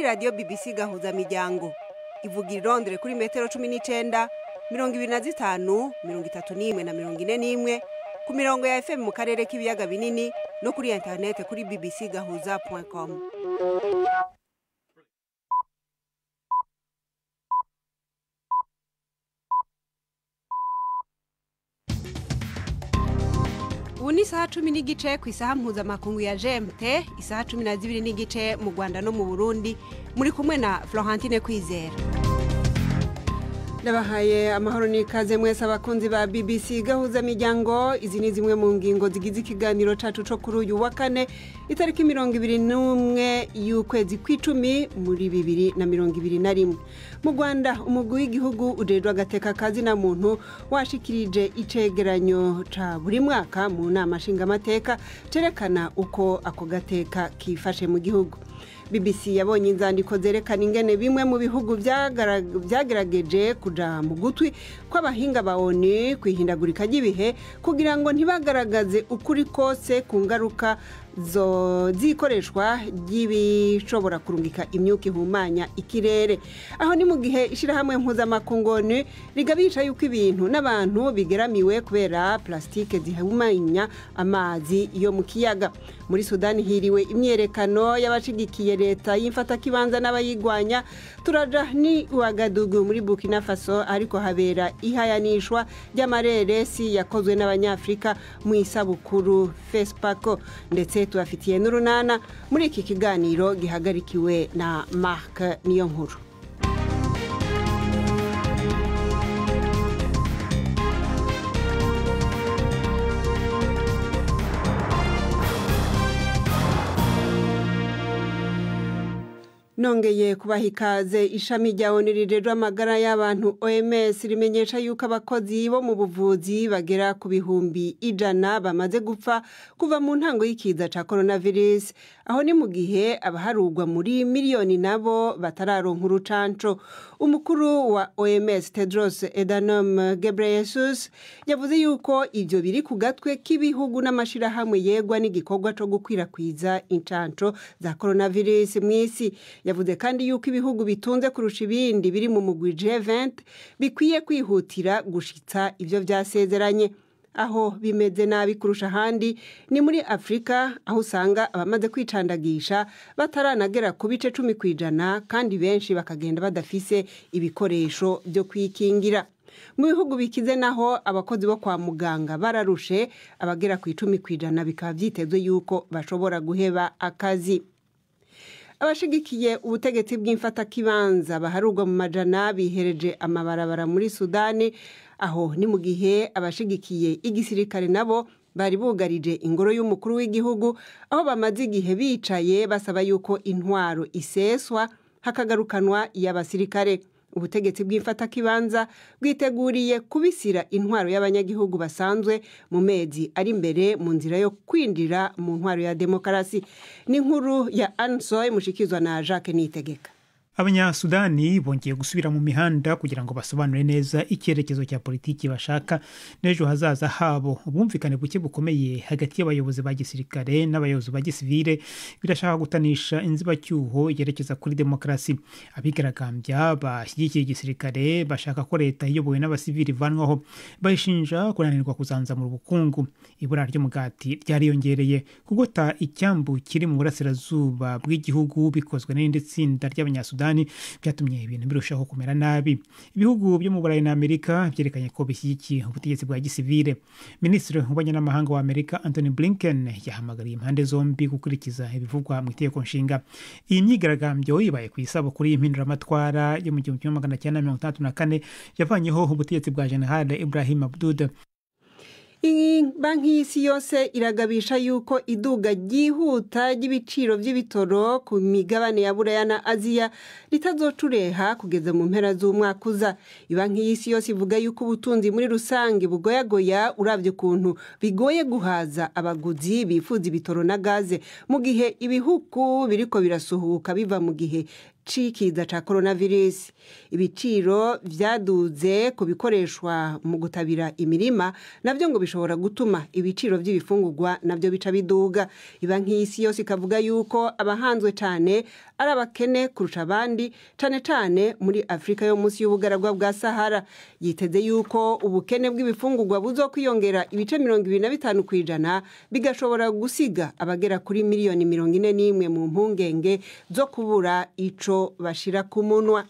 radiyo BBC gahuzamiryango ivuga i Londres kuri metero cumi n'icyenda mirongo ibiri na zitanu mirongo itatu n'imwe na mirongo ine n'imwe ku mirongo ya FM mu karere k'ibiyaga binini no kuri interinete kuri bbc gahuza com ubu ni isaha cumi n'igice ku isaha mpuzamakungu ya gmt isaha cumi na zibiri n'igice mu rwanda no mu burundi muri kumwe na florentine kwizera ndabahaye amahoro n'ikaze mwese abakunzi ba bbc gahuza miryango izi ni zimwe mu ngingo zigize ikiganiro cyacu cyo kuri uyu wa kane itariki mirongo ibiri n'umwe y'ukwezi kw'icumi muri bibiri na mirongo ibiri na rimwe mu rwanda umugwi w'igihugu ujejwe agateka kazina muntu washikirije icegeranyo ca buri mwaka mu nama nshingamateka cerekana uko ako gateka kifashe mu gihugu bbc yabonye inzandiko zerekana ingene bimwe mu bihugu byagerageje kuja mu gutwi kw'abahinga ba onu ku ihindagurika ry'ibihe kugira ngo ntibagaragaze ukuri kose ku ngaruka z'ikoreshwa ry'ibishobora kurungika imyuka ihumanya ikirere aho ni mu gihe ishyirahamwe mpuzamakungoni rigabica yuko ibintu n'abantu bigeramiwe kubera plasitike zihumanya amazi yo mu kiyaga muri sudani hiriwe imyerekano y'abashigikiye leta y'imfatakibanza n'abayigwanya turaja ni uwagadugu muri burkina faso ariko habera ihayanishwa ry'amareresi yakozwe n'abanyafurika mu isabukuru fesipako ndetse tubafitiye n'urunana muri iki kiganiro gihagarikiwe na marc niyo nkuru nongeye kubaha ikaze ishami rya onu rirerwa amagara y'abantu oms rimenyesha yuko abakozi bo mu buvuzi bagera ku bihumbi ijana bamaze gupfa kuva mu ntango y'ikiza cya coronavirus aho ni mu gihe abaharugwa muri miliyoni nabo batararonka urucanco umukuru wa oms tedros edanom gebreyesus yavuze yuko ibyo biri ku gatwe k'ibihugu n'amashyirahamwe yegwa n'igikorwa cyo gukwirakwiza incanco za coronavirus mu isi yavuze kandi yuko ibihugu bitunze kurusha ibindi biri mu mugwi G20 bikwiye kwihutira gushitsa ibyo byasezeranye aho bimeze nabi kurusha ahandi ni muri afurika aho usanga abamaze kwicandagisha bataranagera ku bice cumi ku ijana kandi benshi bakagenda badafise ibikoresho byo kwikingira mu bihugu bikize naho abakozi bo kwa muganga bararushe abagera ku icumi ku ijana bikaba byitezwe yuko bashobora guheba akazi abashigikiye ubutegetsi bw'imfatakibanza baharugwa mu majana bihereje amabarabara muri sudani aho ni mu gihe abashigikiye igisirikare nabo bari bugarije ingoro y'umukuru w'igihugu aho bamaze igihe bicaye basaba yuko intwaro iseswa hakagarukanwa iy'abasirikare ubutegetsi bw'imfatakibanza bwiteguriye kubisira intwaro y'abanyagihugu basanzwe mu mezi ari imbere mu nzira yo kwinjira mu ntwaro ya demokarasi n'inkuru ya ansoy mushikizwa na jacques nitegeka abanyasudani bongeye gusubira mu mihanda kugira ngo basobanure neza icyerekezo cya politiki bashaka n'ejo hazaza habo ubwumvikane buke bukomeye hagati y'abayobozi ba gisirikare n'abayobozi ba gisivire birashaka gutanisha inzibacyuho yerekeza kuri demokarasi abigaragambya bashyigikiye igisirikare bashaka ko leta iyobowe n'abasivili ivanwaho bayishinja kunanirwa kuzanzamura ubukungu ibura ry'umugati ryariyongereye kugota icyambu kiri mu burasirazuba bw'igihugu bikozwe n'irindi tsinda ry'abanyasudani byatumye ibintu birushaho kumera nabi ibihugu byo mu burayi na amerika byerekanye ko bishyigikiye ubutegetsi bwa gisivire minisitiri w'ububanyi n'amahanga wa amerika anthony blinken yahamagariye impande zombi gukurikiza ibivugwa mu itegeko nshinga iyi myigaragambyo ibaye ku isabukuru y'impinduramatwara yo mu gihumbi kimwe magana cyenda mirongo itandatu na kane yavanyeho ubutegetsi bwa jenerali ibrahim abduda iyi banki y'isi yose iragabisha yuko iduga ryihuta ry'ibiciro by'ibitoro ku migabane ya buraya na aziya ritazocureha kugeza mu mpera z'umwaka uza banki y'isi yose ivuga yuko ubutunzi muri rusange bugoyagoya urabye ukuntu bigoye guhaza abaguzi bifuza ibitoro na gaze mu gihe ibihugu biriko birasuhuka biva mu gihe c'ikiza ca coronavirus ibiciro vyaduze ku bikoreshwa mu gutabira imirima navyo ngo bishobora gutuma ibiciro vy'ibifungurwa navyo bica biduga iba nk'isi yose ikavuga yuko abahanzwe cane ari abakene kurusha abandi cane cane muri Afrika yo munsi y'ubugaragwa bwa Sahara yiteze yuko ubukene bw'ibifungurwa buzokwiyongera ibice mirongo ibiri na bitanu kw'ijana bigashobora gusiga abagera kuri miliyoni mirongo ine n'imwe mu mpungenge zo kubura ico bashira ku munwa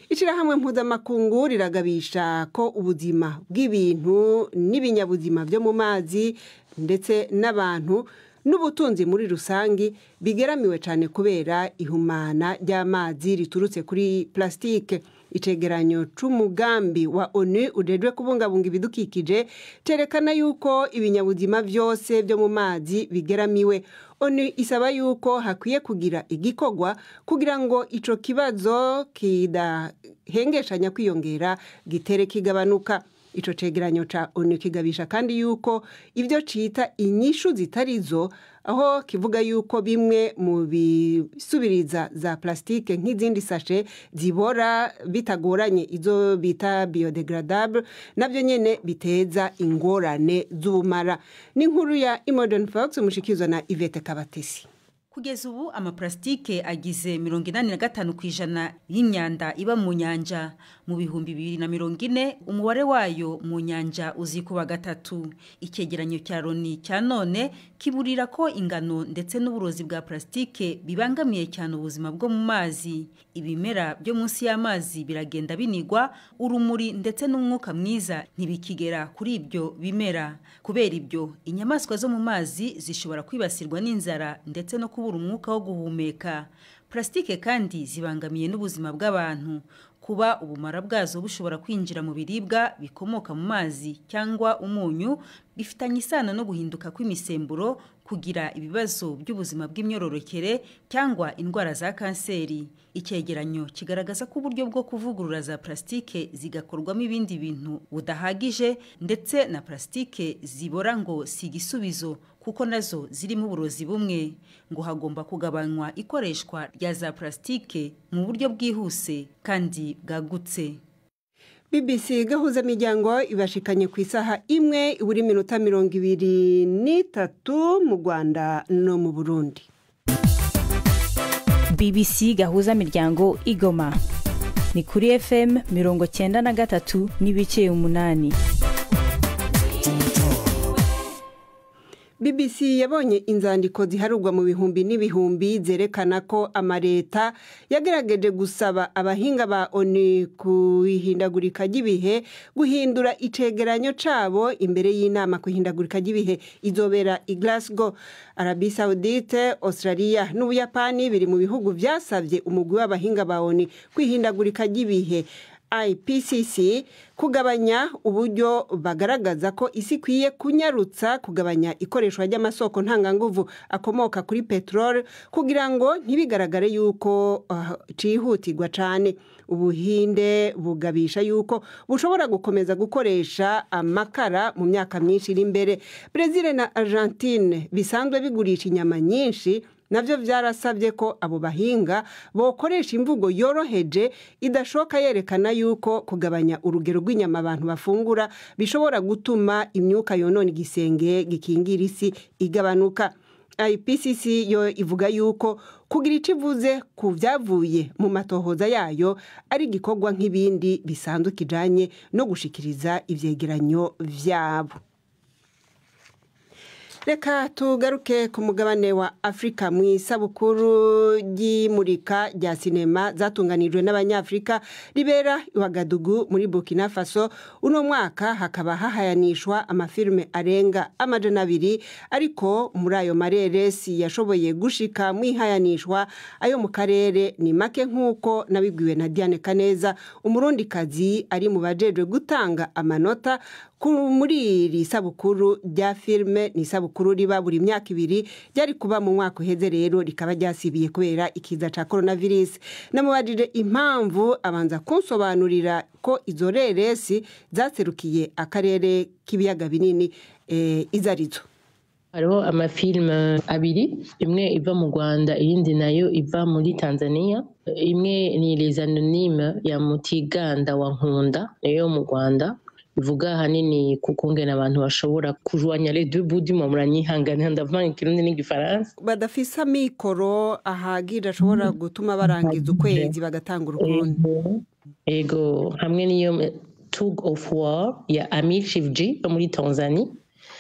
ishyirahamwe mpuzamakungu riragabisha ko ubuzima bw'ibintu n'ibinyabuzima byo mu mazi ndetse n'abantu n'ubutunzi muri rusange bigeramiwe cyane kubera ihumana ry'amazi riturutse kuri plasitike icegeranyo c'umugambi wa onu ujejwe kubungabunga ibidukikije cerekana yuko ibinyabuzima vyose vyo mu mazi bigeramiwe onu isaba yuko hakwiye kugira igikorwa kugira ngo ico kibazo kidahengeshanya kwiyongera gitere kigabanuka ico cegeranyo ca onu kigabisha kandi yuko ivyo cita inyishu zitarizo aho kivuga yuko bimwe mu bisubiriza za plastique nk'izindi sashe zibora bitagoranye izo bita biodegradable navyo nyene biteza ingorane z'ubumara ni inkuru ya Imodern Fox mushikizwa na Ivete Kabatesi kugeza ubu amaparasitike agize mirongo inani na gatanu ku ijana y'imyanda iba mu nyanja mu bihumbi bibiri na mirongo ine umubare wayo mu nyanja uzikuba gatatu icyegeranyo cya loni cya none kiburira ko ingano ndetse n'uburozi bwa parasitike bibangamiye cyane ubuzima bwo mu mazi ibimera byo munsi y'amazi biragenda binigwa urumuri ndetse n'umwuka mwiza ntibikigera kuri ibyo bimera kubera ibyo inyamaswa zo mu mazi zishobora kwibasirwa n'inzara ndetse no ku kubura umwuka wo guhumeka purasitike kandi zibangamiye n'ubuzima bw'abantu kuba ubumara bwazo bushobora kwinjira mu biribwa bikomoka mu mazi cyangwa umunyu bifitanye isano no guhinduka kw'imisemburo kugira ibibazo by'ubuzima bw'imyororokere cyangwa indwara za kanseri icyegeranyo kigaragaza ko uburyo bwo kuvugurura za purasitike zigakorwamo ibindi bintu budahagije ndetse na purasitike zibora ngo si igisubizo kuko nazo zirimo uburozi bumwe ngo hagomba kugabanywa ikoreshwa rya za purasitike mu buryo bwihuse kandi bwagutse BBC gahuza miryango ibashikanye ku isaha imwe buri minota mirongo ibiri n'itatu mu Rwanda no mu Burundi BBC gahuza miryango igoma ni kuri FM mirongo cyenda na gatatu n'ibice umunani BBC yabonye inzandiko ziharurwa mu bihumbi n'ibihumbi zerekana ko amareta yagerageje gusaba abahinga ba ONU kuhindagurika ry'ibihe guhindura icegeranyo cabo imbere y'inama kuhindagurika ry'ibihe izobera i Glasgow Arabie Saoudite Australia n'Ubuyapani biri mu bihugu vyasavye umugwi w'abahinga ba ONU kwihindagurika ry'ibihe IPCC kugabanya uburyo bagaragaza ko isi ikwiye kunyarutsa kugabanya ikoreshwa ry'amasoko ntanganguvu akomoka kuri peteroli kugira ngo ntibigaragare yuko cihutirwa uh, cyane ubuhinde bugabisha yuko bushobora gukomeza gukoresha amakara mu myaka myinshi iri imbere brezil na argentine bisanzwe bigurisha inyama nyinshi nabyo byarasabye ko abo bahinga bokoresha imvugo yoroheje idashoka yerekana yuko kugabanya urugero rw'inyama abantu bafungura bishobora gutuma imyuka yonona igisenge gikingira isi igabanuka IPCC yo ivuga yuko kugira icyo ivuze ku byavuye mu matohoza yayo ari igikorwa nk'ibindi bisanzwe kijyanye no gushikiriza ibyegeranyo byabo reka tugaruke ku mugabane wa afurika mu isabukuru ry'imurika rya sinema zatunganijwe n'abanyafurika ribera iwagadugu muri burkina faso uno mwaka hakaba hahayanishwa amafilime arenga amajana abiri ariko muri ayo mareresi yashoboye gushika mu ihayanishwa ayo mu karere ni make nk'uko nabibwiwe na diane kaneza umurundikazi ari mu bajejwe gutanga amanota muri iri sabukuru rya filime ni isabukuru riba buri myaka ibiri ryari kuba mu mwaka uheze rero rikaba ryasibiye kubera ikiza cya coronavirus namubajije impamvu abanza kunsobanurira ko izo reresi zaserukiye akarere k'ibiyaga binini izo arizo hariho amafilime abiri imwe iva mu rwanda iyindi nayo iva muri tanzania imwe ni les anonyme ya mutiganda wa nkunda niyo mu rwanda ivuga ahanini ku kungena abantu bashobora kujwanya les deux bouts du monde muranyihangana ndavanga ikirundi n'igifaransa badafise amikoro ahagije ashobora gutuma barangiza ukwezi bagatanga urukundo ego hamwe n'iyo tug of war ya amir shivji yo muri tanzania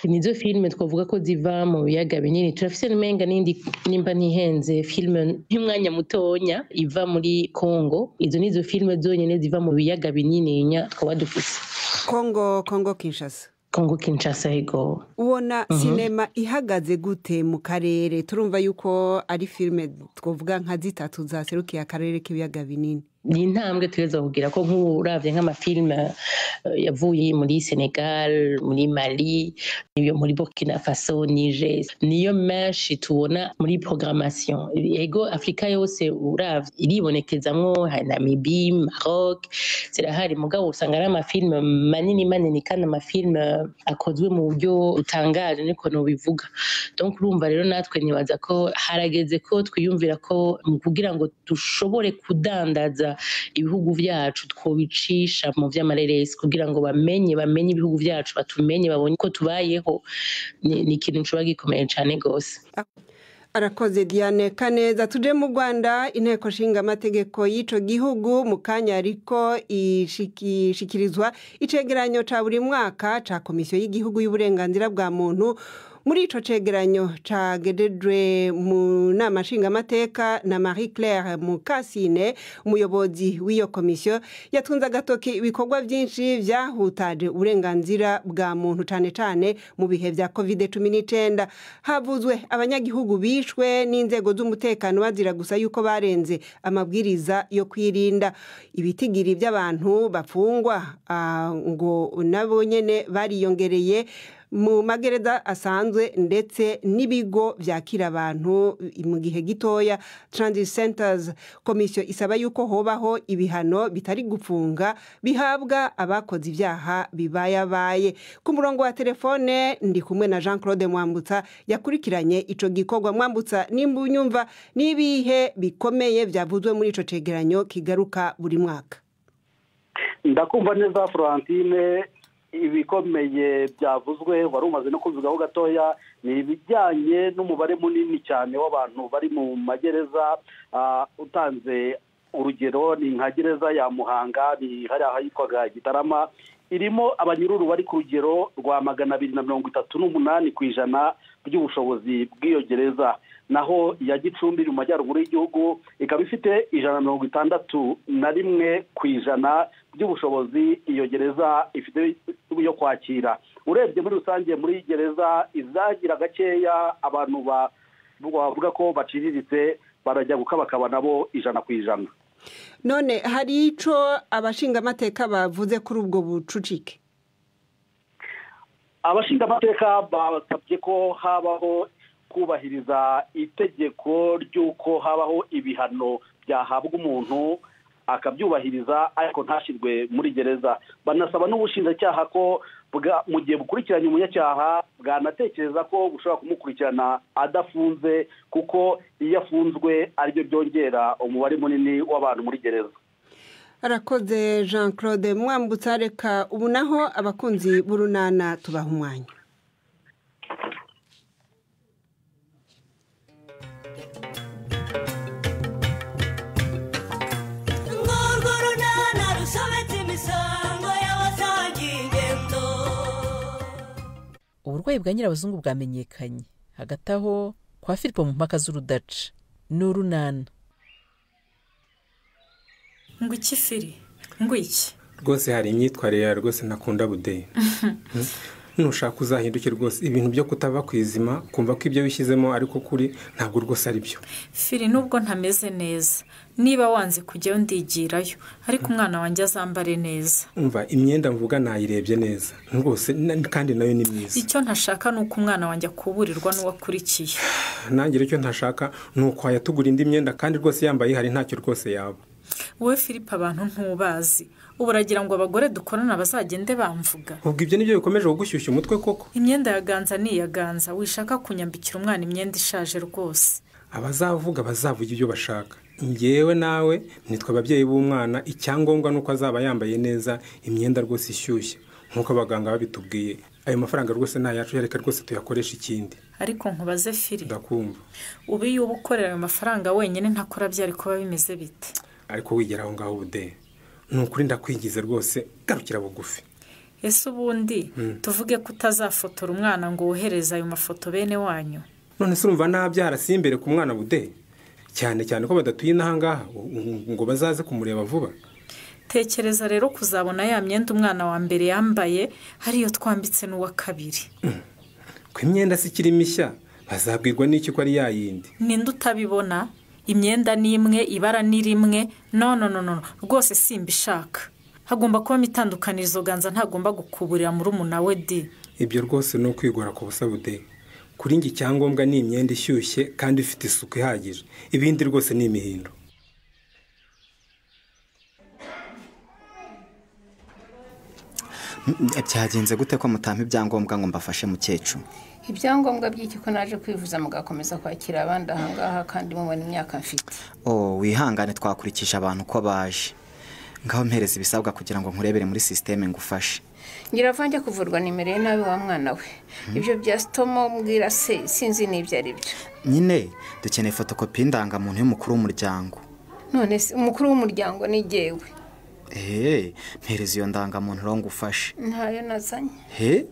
nizo filime twavuga ko ziva mu biyaga binini turafise n'umenga n'indi nimba ntihenze filime nk'umwanya mutonya iva muri congo izo nizo filime zonyine ziva mu biyaga binini nya twaba dufise kongo kongo kinshasa congo kinshasa ego ubona sinema ihagaze gute mu karere turumva yuko ari filime twavuga nka zitatu zaserukiye akarere k'ibiyaga binini ni intambwe tuhereza kugira ko nk'urabye nk'amafilime yavuye muri senegal muri mali niyo muri burkina faso nije niyo menshi tubona muri programmation yego afurika yose urabye iribonekezamwo namibi maroc zirahari mugabo usanga ari amafilime manini manini kandi amafilime akozwe mu buryo butangaje niko nubivuga donc urumva rero natwe nibaza ko harageze ko twiyumvira ko mu kugira ngo dushobore kudandaza ibihugu byacu twobicisha mu by'amareresi kugira ngo bamenye bamenye ibihugu byacu batumenye babonye ko tubayeho ni- ni ikintu kiba gikomeye cyane rwose arakoze diane kaneza tuje mu rwanda inteko nshinga amategeko y'icyo gihugu mu kanya ariko ishiki- ishyikirizwa icegeranyo cya buri mwaka cya komisiyo y'igihugu y'uburenganzira bwa muntu muri ico cegeranyo cagedejwe mu nama nshingamateka na marie claire mukasine umuyobozi w'iyo komisiyo yatunze agatoki ibikorwa byinshi byahutaje uburenganzira bwa muntu cyane cyane mu bihe bya covid cumi n'icyenda havuzwe abanyagihugu bishwe n'inzego z'umutekano bazira gusa yuko barenze amabwiriza yo kwirinda ibitigiri by'abantu bafungwa ah, ngo nabo nyine bariyongereye mu magereza asanzwe ndetse n'ibigo byakira abantu mu gihe gitoya transit centers komisiyo isaba yuko hobaho ibihano bitari gufunga bihabwa abakoze ibyaha bibayabaye ku murongo wa telefone ndi kumwe na jean claude mwambutsa yakurikiranye ico gikorwa mwambutsa nimba unyumva n'ibihe bikomeye byavuzwe muri ico cegeranyo kigaruka buri mwaka ndakumva neza florentine ibikomeye byavuzwe wari umaze no kubivugaho gatoya ni ibijyanye n'umubare munini cyane w'abantu bari mu magereza ah, utanze urugero ni nka gereza ya muhanga ni hariya ahitwaga gitarama irimo abanyururu bari ku rugero rwa magana abiri na mirongo itatu n'umunani ku ijana by'ubushobozi bw'iyo gereza naho iya gicumbi iri mu majyaruguru y'igihugu ikaba ifite ijana na mirongo itandatu na rimwe ku ijana by'ubushobozi iyo gereza ifite yo kwakira urebye muri rusange muri gereza izagira gakeya abantu ba- bavuga ko baciriritse barajya gukabakaba nabo ijana ku ijana none hari ico abashingamateka bavuze kuri ubwo bucucike abashingamateka basabye ko habaho kubahiriza itegeko ry'uko habaho ibihano byahabwa umuntu akabyubahiriza ariko ntashyirwe muri gereza banasaba n'ubushinjacyaha ko bwa- mu gihe bukurikiranye umunyacyaha bwanatekereza ko bushobora kumukurikirana adafunze kuko iyo afunzwe aribyo byongera umubare munini w'abantu muri gereza arakoze jean claude mwambutsa reka ubu naho abakunzi b'urunana tubaha umwanya ngurwo runana rusobetse imisango y'abasangiye ingendo uburwayi bwa nyirabazungu bwamenyekanye hagati aho kwa filipo mu mpaka z'urudaca ni urunana ngo iki firi ngo iki rwose hari imyitwarire yawe rwose ntakunda budeyi nushaka uzahinduke rwose ibintu byo kutava ku izima kumva ko ibyo wishyizemo ariko kuri ntabwo rwose ari byo firi nubwo ntameze neza niba wanze kujyayo ndigirayo ariko umwana wanjye azambare neza umva imyenda mvuga nayirebye neza rwose na- kandi nayo ni myiza icyo ntashaka ni uko umwana wanjye akuburirwa n'uwakurikiye nangira icyo ntashaka ni ukwaya tugura indi myenda kandi rwose yambaye ihari ntacyo rwose yaba wowe philippe abantu ntubazi ubu uragira ngo abagore dukorana bazagende bamvuga ubwo ibyo nibyo bikomeje kugushyushya umutwe koko imyenda ya ganza ni iya ganza wishaka kunyambikira umwana imyenda ishaje rwose abazavuga bazavuga ibyo bashaka ngewe nawe nitwa ababyeyi b'umwana icyangombwa ni uko azaba yambaye neza imyenda rwose ishyushye nk'uko abaganga babitubwiye ayo mafaranga rwose ni ayacu yareka rwose tuyakoresha ikindi ariko nkubaze firi ndakumva ubu iyo uba ukorera ayo mafaranga wenyine ntakora byari kuba bimeze bite ariko wigera aho ngaho ubude ni ukuri ndakwigize rwose garukira bugufi ese ubundi tuvuge ko utazafotora umwana ngo wohereze ayo mafoto bene wanyu none se urumva nabyara si imbere ku mwana bude cyane cyane ko badatuye n'ahangaha ngo bazaze kumureba vuba tekereza rero kuzabona ya myenda umwana wa mbere yambaye ariyo twambitse n'uwa kabiri ko imyenda si ikiri mishya bazabwirwa n'iki ko ari ya yindi ninde utabibona imyenda ni imwe ibara ni rimwe no no no no rwose simba ishaka hagomba kubamo itandukanirizo ganza ntagomba gukuburira muri we de ibyo rwose ni ukwigora ku busa bude kuri njye icyangombwa ni imyenda ishyushye kandi ifite isuku ihagije ibindi rwose ni imihindo byagenze gute ko mutampa ibyangombwa ngo mbafashe mukecuru ibyangombwa by'iki ko naje kwivuza mugakomeza kwakira abandi ahangaha kandi mubona imyaka mfite oh wihangane twakurikije abantu uko baje ngaho mpereza ibisabwa kugira ngo nkurebere muri sisiteme ngufashe njye kuvurwa nimero ye nabi wa mwana we ibyo bya sitomo mbwira se sinzi n'ibyo ari byo nyine dukeneye fotokopi y'indangamuntu y'umukuru w'umuryango none se umukuru w'umuryango ni ngewe eee mpereza iyo ndangamuntu uraho ngufashe ntayo nazanye he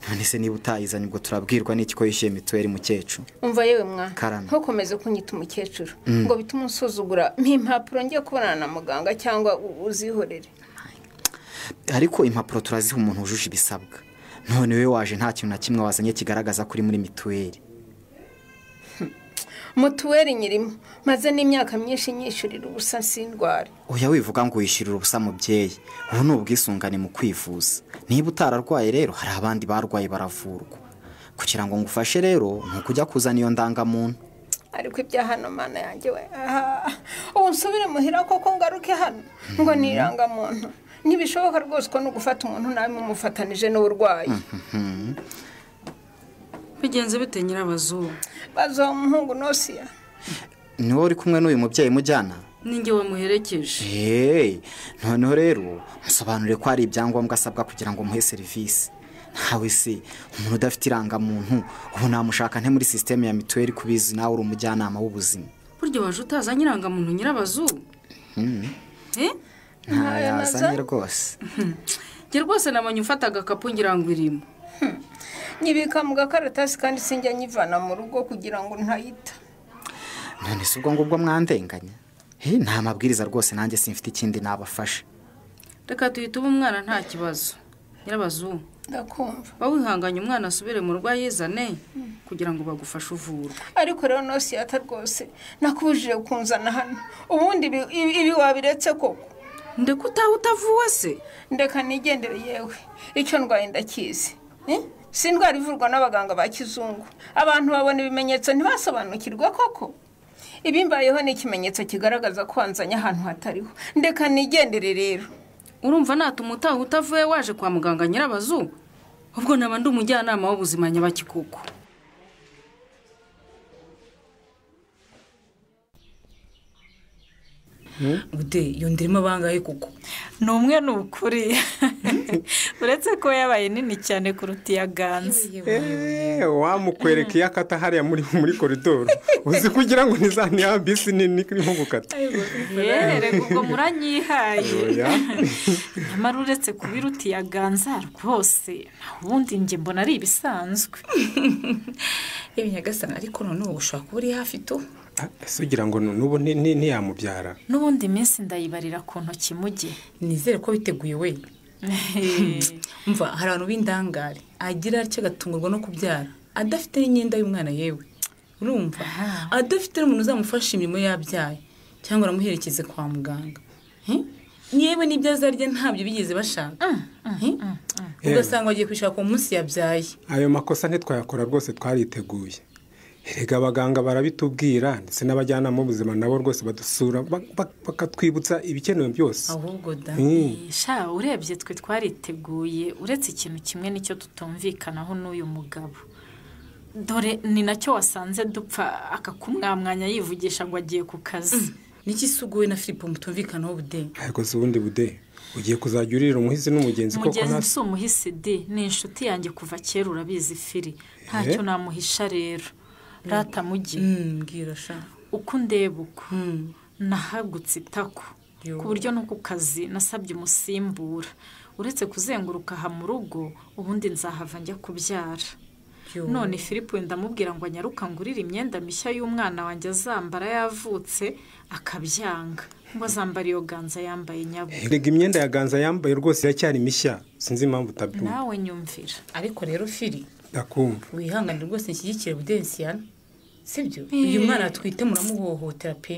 none se niba utayizanye ubwo turabwirwa n'iki ko yishyuye mituweli mukecuru umva yewe mwana karame ntukomeze kunyita umukecuru Mm. ngo bitume unsuzugura mpa impapuro ngiye kubonana na muganga cyangwa u- uzihorere ariko impapuro turaziha umuntu wujuje ibisabwa none we waje nta kintu na kimwe wazanye kigaragaza ko uri muri mituweli mutuweli nyirimo maze n'imyaka myinshi nyishyurira ubusa sindware oya wivuga ngo wishyurira ubusa mubyeyi ubu ni ubwisungane mu kwivuza niba utararwaye rero hari abandi barwaye baravurwa kugira ngo ngufashe rero ni ukujya kuzana iyo ndangamuntu ariko ibya hano mana yanjye we ah, ubu nsubire muhira koko ngaruke hano ngo ni irangamuntu ntibishoboka rwose ko nugufata umuntu nawe mumufatanije n'uburwayi bigenze bite nyirabazungu bazuha umuhungu nosiya ni wowe uri kumwe n'uyu mubyeyi mujyana ninjye wamuherekeje Hey, noneho rero musobanure ko hari ibyangombwa asabwa kugira ngo muhe serivisi ntawe se umuntu udafite irangamuntu ubu namushaka nte muri sisiteme ya mituweli kubizi nawe uri umujyanama w'ubuzima burya waje utaza nyirangamuntu nyirabazungu Hmm, eh? ntayo yazanye rwose njye rwose nabonye ufata agakapu ngira ngo irimo nyibika mu gakaratasi kandi sinjya nyivana mu rugo kugira ngo ntayita none si ubwo ngubwo mwandenganya Hey, nta mabwiriza rwose nanjye simfite ikindi nabafasha reka tuhite uba umwana nta kibazo nyirabazungu ndakumva wowe wihanganye umwana asubire mu rwa yizane kugira ngo bagufashe uvurwa ariko rero nosiya rwose nakubujije kunzana hano ubundi ibi- ibi ibi wabiretse koko ndeka utaha utavuwe se ndeka nigendere yewe icyo ndwaye ndakizi Eh? si indwara ivurwa n'abaganga ba kizungu abantu babona ibimenyetso ntibasobanukirwe koko ibimbayeho ni ikimenyetso kigaragaza ko wanzanye ahantu hatariho ndeka nigendere rero urumva natuma utaha utavuye waje kwa muganga nyirabazungu ubwo naba ndi umujyanama w'ubuzima nyabakikuku ude iyo ndirimo abangaye kuko ni umwe ni ukuri uretse ko yabaye nini cyane kuruta iya ganza Eh, wamukwereka iyo akata hariya muri muri koridoro uzi kugira ngo ni ya bisi nini irimo gukata yewe ubwo muranyihaye Oya. nyamara uretse kubiruta iya ganza rwose nta wundi njye mbona ari ibisanzwe nyagasana ariko none ubu ushobora kuba uri hafi tu ese ugira ngo nu- n'ubu ni- ni- ntiyamubyara n'ubundi minsi ndayibarira ku ntoki muge nizere ko biteguye we mva hari abantu b'indangare agira atyo agatungurwa no kubyara adafite n'imyenda y'umwana yewe urumva adafite n'umuntu uzamufasha imirimo yabyaye cyangwa aramuherekeze kwa muganga Hi? yewe n'ibyo azarya ntabyo bigeze bashaka Hi? mm. ugasanga bagiye kwishaka ku munsi yabyaye ayo makosa ntitwayakora rwose twariteguye erega abaganga barabitubwira ndetse n'abajyanama b'ubuzima nabo rwose badusura ba- ba- bakatwibutsa ibikenewe byose ahubwo da Mm. sha urebye twe twariteguye uretse ikintu kimwe nicyo tutumvikanaho n'uyu mugabo dore ni nacyo wasanze dupfa akakumwamwanya yivugisha ngo agiye ku kazi niki suguwe na filipo mutumvikanaho bude ariko si ubundi bude ugiye kuzajya uririra umuhizi n'umugenzi koko mugenzi nta- si umuhisi di ni inshuti yanjye kuva kera urabizi firi ntacyo namuhisha rero rata mujye mbwira sha uko ndeba uko nahagutse itako Yo. ku buryo no ku kazi nasabye umusimbura uretse kuzenguruka aha mu rugo ubundi nzahava njya kubyara Yo. none filipo ndamubwira ngo anyaruka ngurire imyenda mishya y'umwana wanjye azambara yavutse akabyanga ngo azambara iyo ganza yambaye nyabo erega imyenda ya ganza yambaye rwose iracyari mishya sinzi impamvu utabyumva nawe nyumvira ariko rero firi ndakumva wihangane rwose nshyigikire budensiyana sibyo Eh. uyu mwana atwite muramuhohotera pe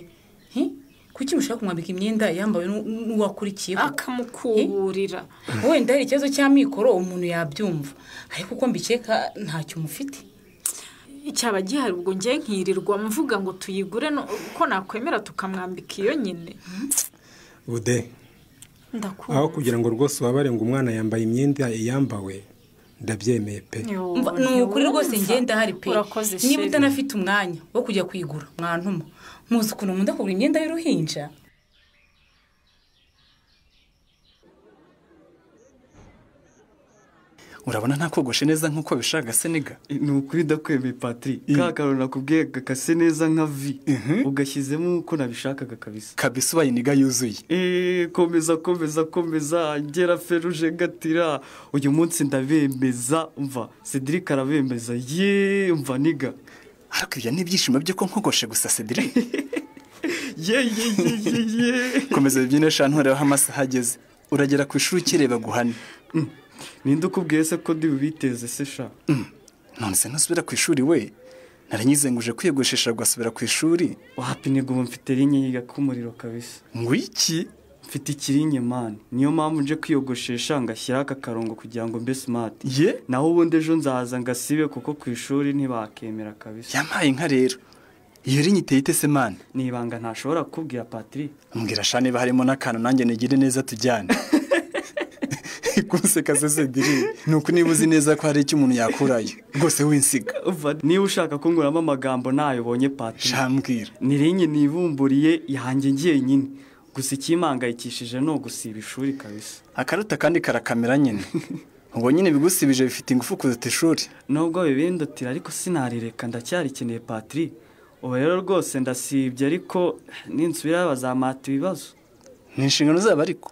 Hi? kuki mushaka kumwambika imyenda yambawe n'u- n'uwakurikiye akamukuburira wenda hari ikibazo cy'amikoro umuntu yabyumva ariko uko mbikeka ntacyo mufite cyaba gihari ubwo ngiye nkirirwa mvuga ngo tuyigure no- ko nakwemera tukamwambika iyo nyine bude ndakumva aho kugira ngo rwose ubabare ngo umwana yambaye imyenda yambawe ndabyemeye pe Mva, ni ukuri rwose ngenda hari pe urakoze niba sheri. utanafite umwanya wo kujya kuyigura mwantuma muzi ukuntu nkunda kugura imyenda y'uruhinja urabona ntakogoshe neza nk'uko bishaka seniga ni ukuri ndakwemeye patiri ka kantu nakubwiye gakase neza nka vi ugashyizemo uko nabishakaga kabisa kabisa ubaye iniga yuzuye Eh, komeza komeza komeza ngera feruje gatira uyu munsi ndabemeza mva cedric arabemeza ye mva niga ariko ibyo ni ibyishimo byo ko nkogoshe gusa sedire ye ye ye ye ye komeza bibyine shantu ureba aho amasaha ageze uragera ku ishuri ukireba guhane ninde ukubwiye se ko ndi bubiteze se sha none se ntusubira ku ishuri we naranyuze ngo uje kwiyogoshesha gasubira ku ishuri wapine ubu mfite rinye yaka umuriro kabisa ngo iki mfite ikirinye mani niyo mpamvu nje kwiyogoshesha ngashyiraho aka karongo kugira ngo mbe simati ye naho ubundi ejo nzaza ngasibe kuko ku ishuri ntibakemera kabisa yamaye nka rero iyo rinye iteye ite se mani ni ibanga ntashobora kukubwira patiri mbwira sha niba harimo n'akantu nanjye nigire neza tujyane kunseka se sedire ni uku niba uzi neza ko hari icyo umuntu yakurayo rwose winsiga Uva, niba ushaka kunguramo amagambo nayobonye patiri shambwira ni rinye nibumburiye yanjye njyenyine gusa ikimpangayikishije ni ugusiba ishuri kabisa akaruta kandi karakamera nyine ubwo nyine bigusibije bifite ingufu kuruta ishuri nubwo bibindutira ariko sinarireka ndacyarikeneye patiri ubu rero rwose ndasibye ariko ninsubira bazamata ibibazo ni inshingano zabo ariko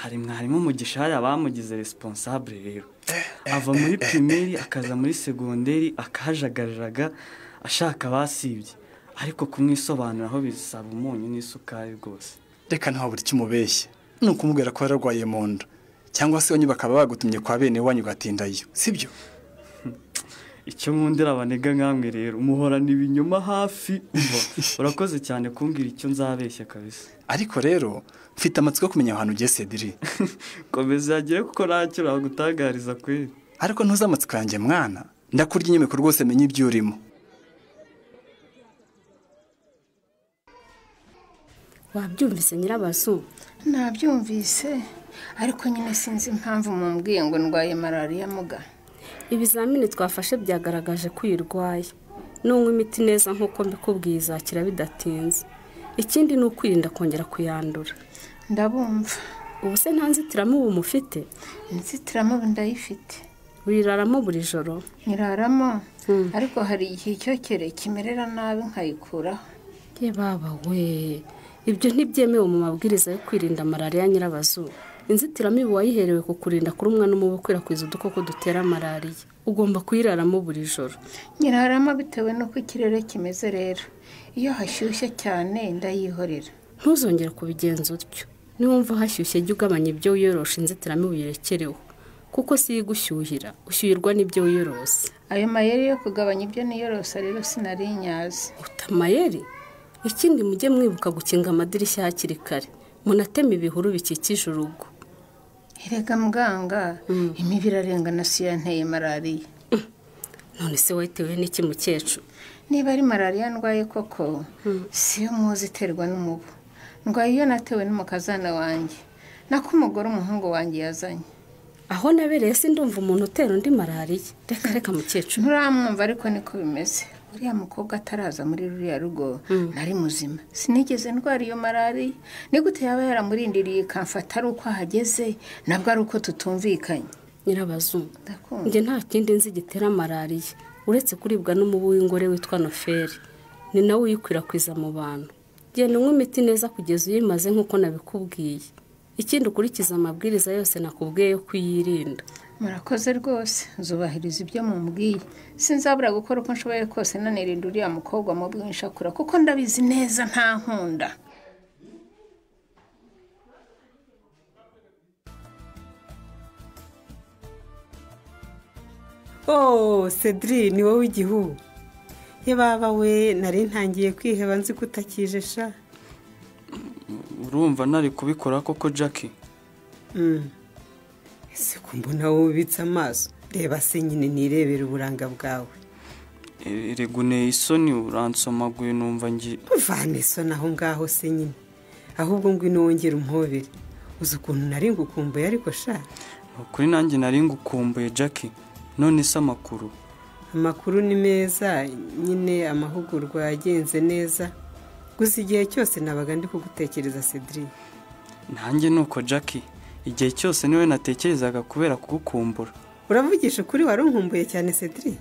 hari mwarimu umugisha hari abamugize responsable rero ava muri primeri akaza muri segonderi akahajagariraga ashaka abasibye ariko kumwisobanuraho bisaba umunyu n'isukari rwose reka ntaho buri icyo umubeshye ni ukumubwira ko yararwaye mu nda cyangwa se wanyu bakaba bagutumye kwa bene wanyu ugatindayo sibyo icyo nkundira abanega nkamwe rero umuhorana ibinyoma hafi umva, urakoze cyane kumbwira icyo nzabeshya kabisa ariko rero mfite amatsiko yo kumenya aho hantu ugiye sediri komeza yagire kuko ntacyo nagutangariza kweri ariko ntuzi amatsiko yanjye mwana ndakurya inyemeko rwose menye ibyo urimo wabyumvise nyirabazu nabyumvise ariko nyine sinzi impamvu mumbwiye ngo ndwaye malariya muga ibizamini twafashe byagaragaje ko uyirwaye nunywa imiti neza nk'uko mbikubwiye izakira bidatinze ikindi ni ukwirinda kongera kuyandura ndabumva ubu se nta nzitiramubu mufite inzitiramubu ndayifite wiraramo buri joro nyiraramo ariko hari igihe icyokere kimerera nabi nkayikuraho ye baba we ibyo ntibyemewe mu mabwiriza yo kwirinda malariya nyirabazu inzitiramibu wayiherewe ku kurinda kurumwa n'umubu ukwirakwiza udukoko dutera malariya ugomba kuyiraramo buri joro nyirarama bitewe n'uko ikirere kimeze rero iyo hashyushye cyane ndayihorera ntuzongere kubigenza utyo niwumva hashyushye jya ugabanya ibyo wiyorosha inzitiramibu yerekereho kuko si yo igushyuhira ushyuhirwa n'ibyo wiyorose ayo mayeri yo kugabanya ibyo niyorose rero sinari nyazi amayeri ikindi mujye mwibuka gukinga amadirishya hakiri kare munateme ibihuru bikikije urugo erega muganga imibu irarengana si yo yanteye malariya none se wayitewe n'iki mukecuru niba ari malariya ndwaye koko si yo muzi iterwa n'umubu ndwaye iyo natewe n'umukazana wanjye nako umugore umuhungu wanjye yazanye aho nabereye si ndumva umuntu utera undi malariya reka reka mukecuru nturamwumva ariko niko bimeze uriya mukobwa ataraza muri ruriya rugo nari muzima sinigeze ndwara iyo malariya ni gute yaba yaramurindiriye ikamfata ari uko ahageze nabwo ari uko tutumvikanye nyirabazungu njye nta kindi nzi gitera malariya uretse kuribwa n'umubu w'ingore witwa noferi ni nawe uyikwirakwiza mu bantu genda unywa imiti neza kugeza uyimaze nk'uko nabikubwiye ikindi ukurikiza amabwiriza yose nakubwiye yo kuyirinda murakoze rwose nzubahiriza ibyo mumubwiye sinzabura gukora uko nshoboye kose nanirinda uriya mukobwa mu bwinshakura kuko ndabizi neza nta nkunda oh cedri ni wowe igihugu ye baba we nari ntangiye kwiheba nzi ko utakije sha urumva ntari kubikora koko jackie Mm. ese ko mbona wowe ubitse amaso reba se nyine nirebera uburanga bwawe E- reguneye isoni uransomaguye numva ngi uvana isoni aho ngaho se nyine ahubwo ngwino wongere umpobere uzi ukuntu nari ngukumbuye ariko sha kuri nanjye nari ngukumbuye jackie none se amakuru amakuru ni meza nyine amahugurwa yagenze neza gusa igihe cyose nabaga ndi kugutekereza cedric nanjye nuko jackie igihe cyose niwe natekerezaga kubera kugukumbura uravugisha ukuri wari unkumbuye cyane cedric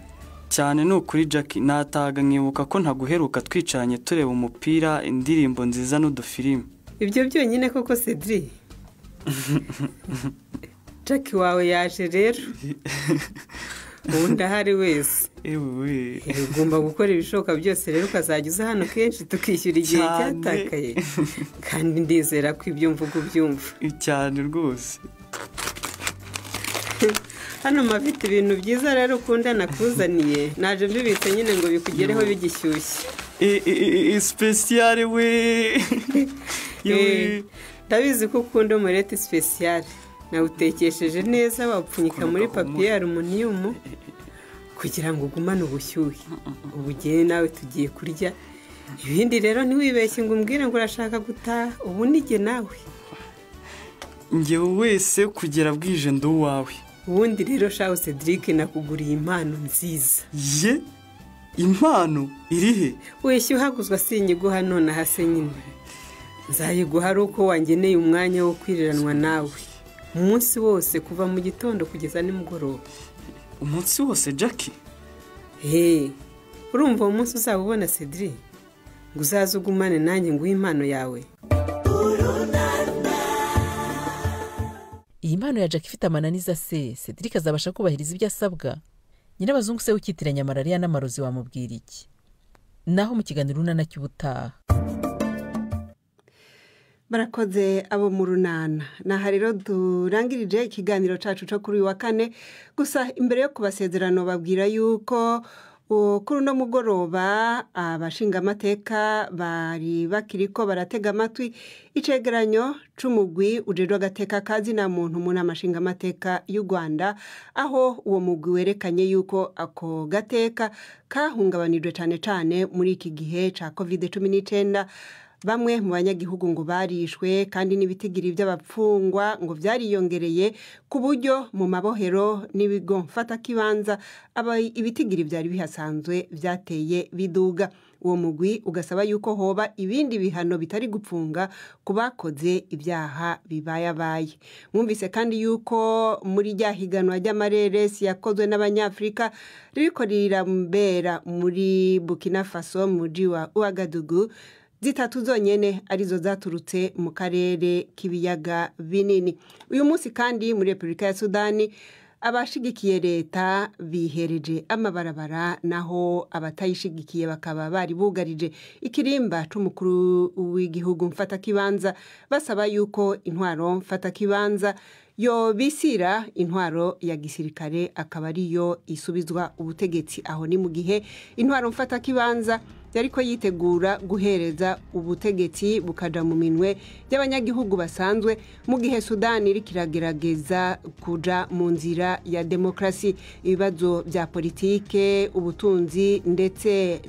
cyane ni ukuri jackie natahaga nkibuka ko ntaguheruka twicaranye tureba umupira indirimbo nziza n'udufilimi ibyo byonyine koko cedric jackie wawe yaje rero ubu ndahari wese ugomba gukora ibishoboka byose rero ukazajya uza hano kenshi tukishyura igihe Cyane. cyatakaye kandi ndizera ko ibyo mvuga ubyumva cyane rwose hano mafite ibintu byiza rero ukunda nakuzaniye naje mbibitse nyine ngo bikugereho bigishyushye sipesiyare we Eh, ndabizi ko ukunda umureti sipesiyare nawutekesheje neza wawupfunyika muri papiye aluminiyumu kugira ngo ugumane ubushyuhe ubu ugiye nawe tugiye kurya ibindi rero ntiwibeshye ngo umbwire ngo urashaka gutaha ubu nige nawe ngewe wese kugera bwije ndi uwawe ubundi rero shaho cedric nakuguriye impano nziza ye impano irihe wishyu uhaguzwa sinyiguha nonaha se nyine nzayiguha ari uko wangeneye umwanya wo kwiriranwa nawe umunsi wose kuva mu gitondo kugeza nimugoroba umunsi wose jackie he urumva uwo munsi uzaba ubona cedric ngo uzaze ugumane nanjye nguhe impano yawe iyi mpano ya jack ifite amananiza se cedric azabasha kubahiriza ibyo asabwa nyirabazungu se wikitiranya malariya n'amarozi wamubwira iki naho mu kiganiro urunana cy'ubutaha barakoze abo mu runana naha rero durangirije ikiganiro cyacu cyo kuri uyu wa kane gusa imbere yo kubasezerano babwira yuko uh, kuri uno mugoroba abashingamateka bari bakiri ko baratega amatwi icegeranyo c'umugwi ujejwe agateka kazi na muntu mu nama nshingamateka y'u rwanda aho uwo mugwi werekanye yuko ako gateka kahungabanijwe cyane cyane muri iki gihe cya kovide cumi n'icyenda bamwe mu banyagihugu ngo barishwe kandi n'ibitigiri by'abapfungwa ngo byariyongereye ku buryo mu mabohero n'ibigo mfatakibanza aba- ibitigiri byari bihasanzwe byateye biduga uwo mugwi ugasaba yuko hoba ibindi bihano bitari gupfunga ku bakoze ibyaha bibayabaye mwumvise kandi yuko muri rya higanwa ry'amareresi yakozwe n'abanyafurika ririko rirambera muri bukina faso mu mujyi wa uwagadugu zitatu zonyine arizo zaturutse mu karere k'ibiyaga binini uyu munsi kandi muri repubulika ya sudani abashigikiye leta bihereje amabarabara naho abatayishigikiye bakaba bari bugarije ikirimba cy'umukuru w'igihugu mfatakibanza basaba yuko intwaro mfatakibanza yobisira intwaro ya gisirikare akaba ariyo isubizwa ubutegetsi aho ni mu gihe intwaro mfatakibanza yari ko yitegura guhereza ubutegetsi bukaja mu minwe by'abanyagihugu basanzwe mu gihe sudani iriko iragerageza kuja mu nzira ya demokarasi ibibazo bya politike ubutunzi ndetse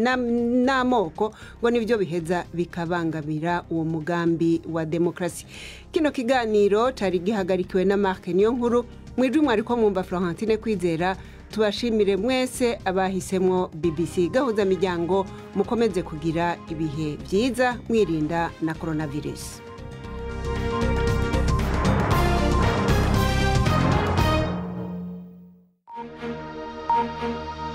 na- n'amoko ngo nibyo biheza bikabangamira uwo mugambi wa demokarasi kino kiganiro cari gihagarikiwe na mark niyo nkuru mw'ijwi mwariko mwumva florentine kwizera tubashimire mwese abahisemwo bbc gahuza miryango mukomeze kugira ibihe byiza mwirinda na coronavirus Thank you.